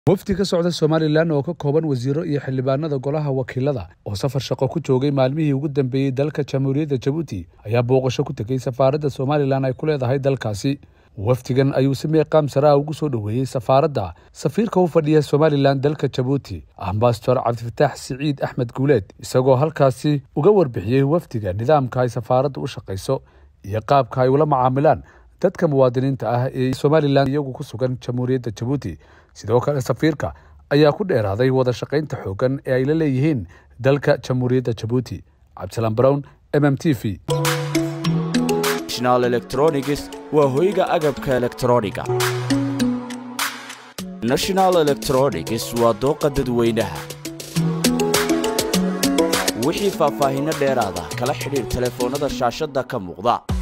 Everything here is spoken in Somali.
wafdi ka socda somalilan oo ka kooban wasiiro iyo xildhibaanada golaha wakiilada oo safar shaqo ku joogay maalmihii ugu dambeeyey dalka jamhuuriyadda jabuuti ayaa booqasho ku tegey safaaradda somalilan ay ku leedahay dalkaasi wafdigan ayuu si meeqaam saraa ugu soo dhoweeyey safaaradda safiirka u fadhiya somalilan dalka jabuuti ambasador cabdifataax siciid axmed guuleed isagoo halkaasi uga warbixiyey wafdiga nidaamka ay safaaradda u shaqayso iyo qaabka ay ula macaamilaan dadka muwaadiniinta ah ee somalilan iyagu ku sugan jamhuuriyadda jabuuti sidoo kale safiirka ayaa ku dheeraaday wada shaqaynta xooggan ee ay la leeyihiin dalka jamhuuriyadda jabuuti cabdisalaan brown m m t v national electronics waa hoyga agabka elektrooniga national electronics waa dooqa dadweynaha wixii faahfaahinno dheeraada kala xidhiir telefoonnada shaashadda ka muuqda